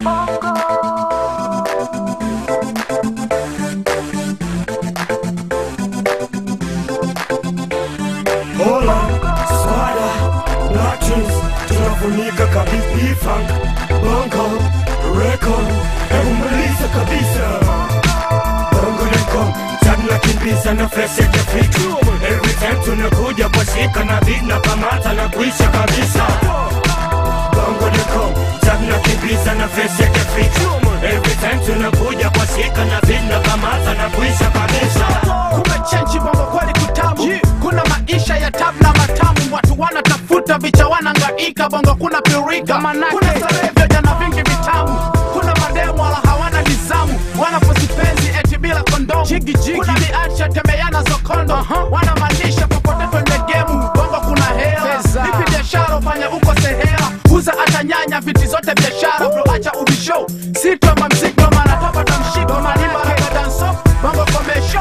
Hola, swada, Latrins, tunafunika kabisa funk, bongo, record, hebu maliza kabisa. Bongo record, tagna kimbiza na fresh ya kifitu. Every time tunakuja kwa shika na beat na kamata na kuisha kabisa. Bongo record, tagna kimbiza na fresh ya kifitu. Every time tunakuja kwa shika na beat na kamata na kuisha kabisa. kumechenji bongo kweli kutamu kuna maisha ya tab na matamu watu wanatafuta vicha wanangaika bongo kuna pirika kuna starehe vya jana vingi vitamu kuna mademu wala hawana nizamu wanaposipenzi eti bila kondomu kuna viacha temeana zokondo wanamaanisha popote kwenye gemu bongo kuna hela ipi biashara ufanya uko sehela uza hata nyanya viti zote biashara bro acha ubisho sitoma mzigo mana tapata mshiko manimba danso bongo komesho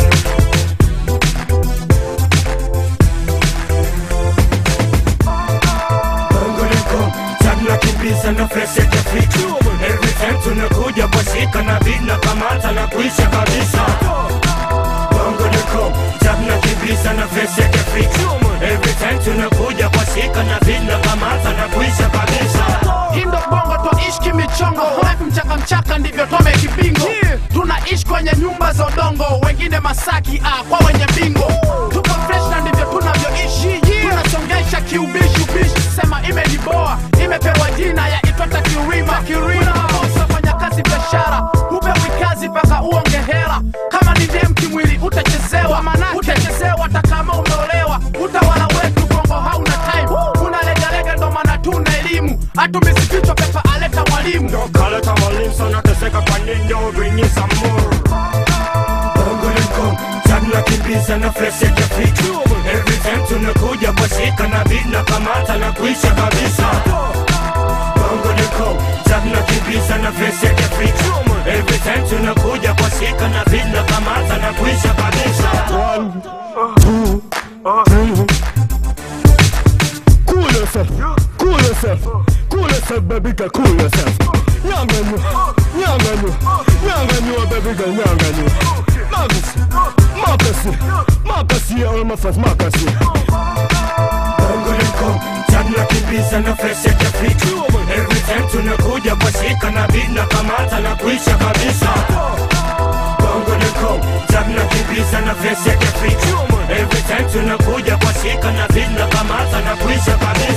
Bongo liko tagna kimbiza na fresh ya kifitu. Every time tunakuja kwa shika na beat na kamata na kuisha kabisa. Bongo liko tagna kimbiza na fresh ya kifitu. Every time tunakuja kwa shika na beat na kamata na kuisha kabisa. Indo bongo twaishi kimichongo life mchaka mchaka ndivyo tome kibingo tunaishi kwenye nyumba za udongo wengine masaki ah, kwa wenye bingo tuko fresh na ndivyo tunavyoishi tunasongesha kiubishi ubishi sema imeniboa imepewa jina ya itwata kiurima unaposa fanya kazi biashara upewi kazi mpaka uonge hela kama ni dem kimwili utachezewa utachezewa hata kama umeolewa utawala wetu bongo hauna time unalegalega ndo maana tuna elimu hatumizi kichwa pepa aleta mwalimu Kale tamalim sana teseka kwa nini bring me some more. Bongo liko tagna kimbiza na fresh ya kifitu. Every time tunakuja kwa shika na beat na kamata na kuisha kabisa. Bongo liko tagna kimbiza na fresh ya kifitu. Every time tunakuja kwa shika na beat na kamata na kuisha kabisa. Cool yourself, cool yourself, cool yourself, baby girl, cool yourself. Nyanganyu, nyanganyu, nyanganyu, baby girl, nyanganyu. Makasi, makasi, makasi, all my fans, makasi. Bongo liko tagna kimbiza na fresh ya kifitu. Every time tunakuja kwa shika na beat na kamata na kuisha kabisa. Bongo liko tagna kimbiza na fresh ya kifitu. Every time tunakuja kwa shika na beat na kamata na kuisha kabisa.